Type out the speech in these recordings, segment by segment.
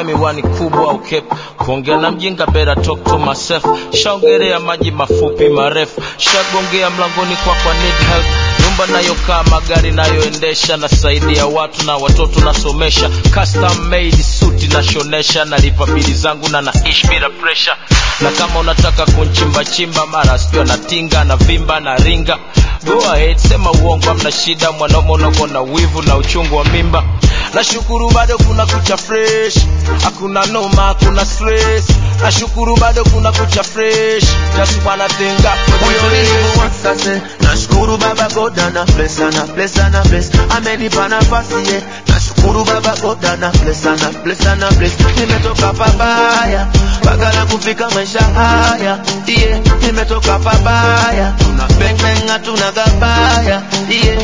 tumia miwani kubwa au kepu kuongea na mjinga better talk to myself shaongelea maji mafupi marefu shagongea mlangoni kwa kwa need help nyumba nayokaa magari nayoendesha nasaidia watu na watoto nasomesha custom made suti nashonesha nalipa bili zangu na naishi bila pressure na kama unataka kunchimbachimba mara sijua natinga na vimba na ringa go ahead sema uongo amna shida mwanaume unakuwa na wivu na uchungu wa mimba nashukuru bado kuna kucha fresh hakuna noma hakuna stress nashukuru bado kuna kucha fresh just wanna think up for Huyo the nilimu wasase nashukuru baba God ana bless ana bless ana bless amenipa nafasi ye nashukuru baba God ana bless ana bless ana bless nimetoka pabaya mpaka na kufika maisha haya yeah nimetoka pabaya tuna bang bang hatuna gabaya yeah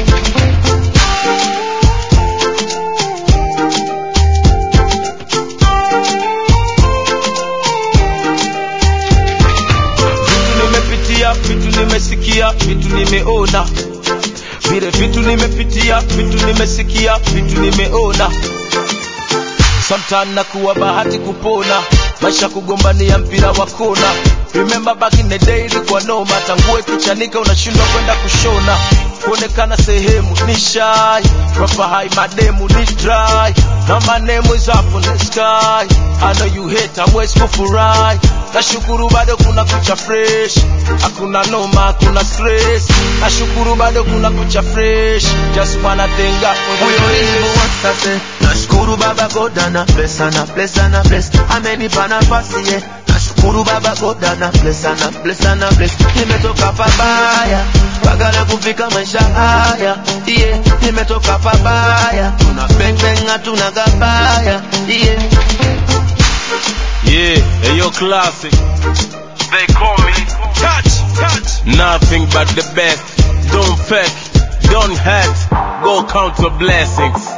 vitu nimepitia vitu nimesikia vitu nimeona vile vitu nimepitia vitu nimesikia vitu nimeona sometime nakuwa bahati kupona maisha kugombania mpira wa kona remember back in the day ilikuwa noma tangue kichanika unashindwa kwenda kushona kuonekana sehemu ni shy proper high mademu ni dry na my name is up in the sky I know you hate hamwezi kufurahi nashukuru bado kuna kucha fresh hakuna noma hakuna stress nashukuru bado kuna kucha fresh just wanna thank God for the Huyo grace. nilimu wasase nashukuru baba God ana bless ana bless ana bless amenipa nafasi ye nashukuru baba God ana bless ana bless ana bless nimetoka pabaya mpaka na kufika maisha haya yeah nimetoka pabaya tuna bang bang hatuna gabaya yeah Yeah, hey, yo, classic. They call me touch, touch. Nothing but the best. Don't fake, don't hurt. Go count your blessings.